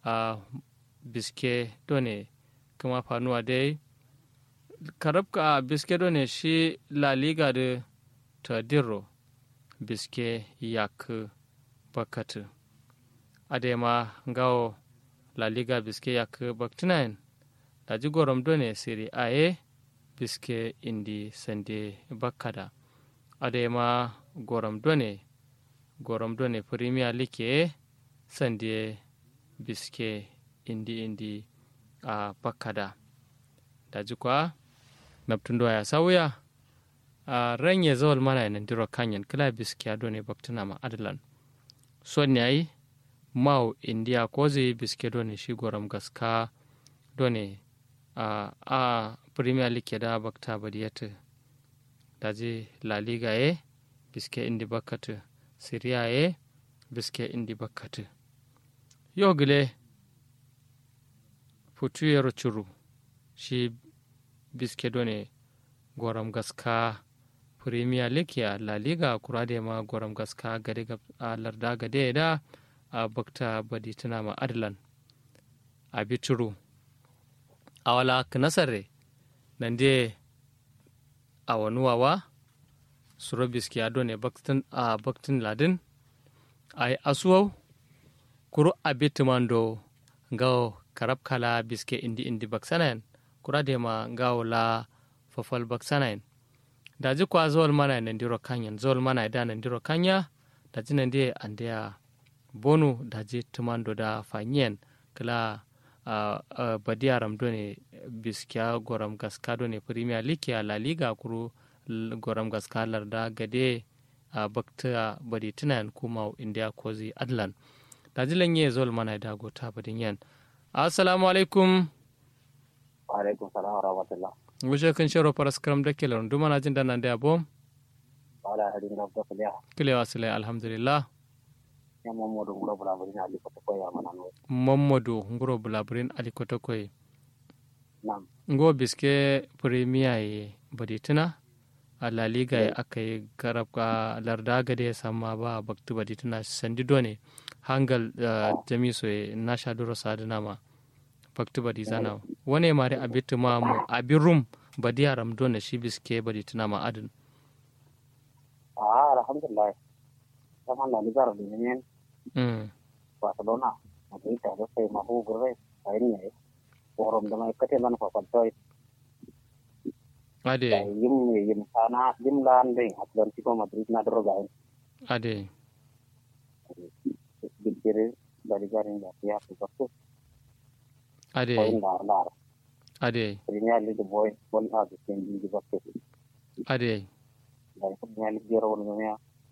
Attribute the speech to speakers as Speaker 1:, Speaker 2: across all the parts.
Speaker 1: a biske done kuma fanuwa dai karabka biske done shi la liga da ta dirro biske yak bakatu adema gawo la liga biske yak baktinayin da ji gorom done siri aye biske indi sande bakkada adema gorom done gorom done premier league sande biske indi indi a bakkada da ji kwa naptundo ya sauya a ranye zawal mana yanan diro kanyan kila biske adone baktuna ma adalan son yayi mau india kozi biske done shi gorom gaska done a a premier league da bakta badiyata daji la liga ye biske indi bakkatu syria ye biske indi bakkatu yo gile futu yero churu shi biske done goram gaska premier league ya la liga kurade ma goram gaska gade a larda gade da a bakta badi tana ma adlan a bituru a wala nasare nan de a wanuwawa suro biski ado ne a baktin ladin a yi asuwau kuro a bitimando gawo karab kala biske indi indi baksanayin kura de ma gawo la fafal baksanayin da ji kwa zawal mana nan diro kanyan zawal mana da nan diro kanya da ji nan de an da bonu da ji tumando da fanyen kala Uh, uh, badiyaram do ne biskiya goram gaska do ne premier league ya la liga kuru goram gaska larda gade a uh, bakta badi tunan kuma india kozi adlan da jilan ye zol mana da gota badin yan assalamu alaikum
Speaker 2: alaikum salam wa rahmatullah
Speaker 1: wuce kan sharo faras karam da kelar duma na jin da nan da yabo
Speaker 2: wala hadin da ko kiliya
Speaker 1: kilewa sile alhamdulillah
Speaker 2: ya mamadu ngoro bulaburin ali ko ko ya mana no
Speaker 1: mamadu ngoro bulaburin ali ko to koy
Speaker 2: nam
Speaker 1: ngo biske premier ye badi tuna a la liga ya aka yi garab ka larda gade ya sama ba baktu badi tuna sandi done hangal jamiso ye na sha duro sadina ma baktu badi zana wane mare abitu ma mu abin rum badi yaram done shi biske badi tuna ma adin
Speaker 2: ah alhamdulillah sama la liga ro ne
Speaker 1: mm
Speaker 2: barcelona madrid ta sai ma hu gurbe sai ne forum da mai kate man fa faltoy
Speaker 1: ade
Speaker 2: yim yim sana yim lan ding atlantico madrid na dro gain
Speaker 1: ade
Speaker 2: bigire dari garin da ya ku ko
Speaker 1: ade
Speaker 2: point dar dar
Speaker 1: ade
Speaker 2: premier league boy bon ha de sen di bakko
Speaker 1: ade
Speaker 2: dari premier league jero won ne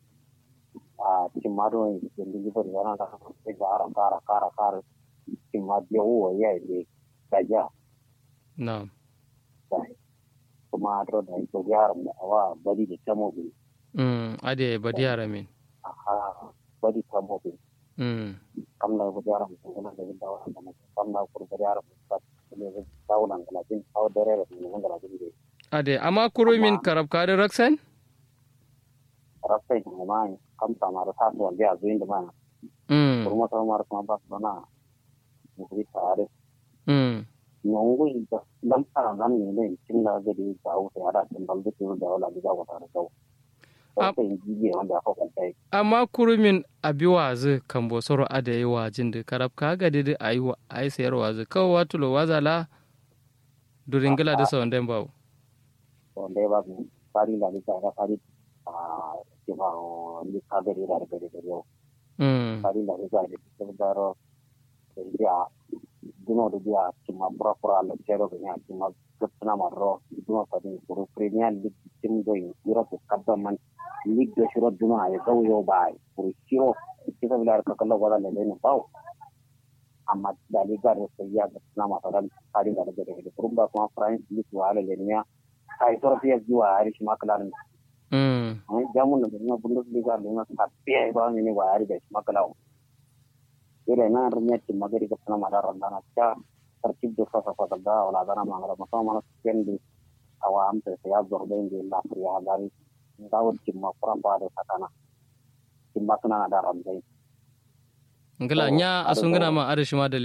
Speaker 2: a timado sen di bari wana da e gara kara kara kara timado wo ya de kaja
Speaker 1: na
Speaker 2: sai kuma adro da ko yaran da awa bari da tamo bi
Speaker 1: mm ade badi yaramin
Speaker 2: aha bari tamo bi
Speaker 1: mm
Speaker 2: kam na bari yaran da kuma da da wa da kam na kur bari yaran da ne da tawunan da jin taw dare da ne wanda da bi
Speaker 1: ade amma kuro min karab ka da raksan
Speaker 2: rasai ne ma kam ta mara sa to ga zuin da ma
Speaker 1: mm
Speaker 2: kurma ta mara kuma ba na mu bi tare
Speaker 1: mm
Speaker 2: nongo da dan fara nan ne ne cin da ga da ta wuce ada cin balde ko da wala da ga ta da
Speaker 1: Am-
Speaker 2: sai ji wanda aka kwanta
Speaker 1: amma kurumin abi wazi kan bosoro ada yi wajin da karab ka ga didi a yi wa a yi sayar wazi kawai watulo wazala duringila da sawan den bawo
Speaker 2: wanda ya ba su fari da bisa ga fari a cewa ni ka gari da da gari da yau
Speaker 1: mm
Speaker 2: fari da bisa da bisa da ro da ya dino da ya cima pura pura la cero ga ya cima gutna marro dino fadi kuru premier league tim do europe kadda man league da shiro dino ay gaw yo bay kuru shiro kita bilar ka kala wala le ne baw amma da liga da sai ya gutna ma fadan fari da gari da kuru ba kuma france league wala le ne kai to fiya jiwa arish makalan
Speaker 1: mm
Speaker 2: jamun da na bundesliga da na tafiya ba ne ne wa ari da makalan ire na runya ti magari ka sana mara randana cha tertib do fa fa da wala dana mangala masa mana sendi awam te ya zorbe ndi la priya dari ndawo ti ma pura pa de sakana ti makna da ramdai
Speaker 1: ngila nya asungina ma ada shi ma da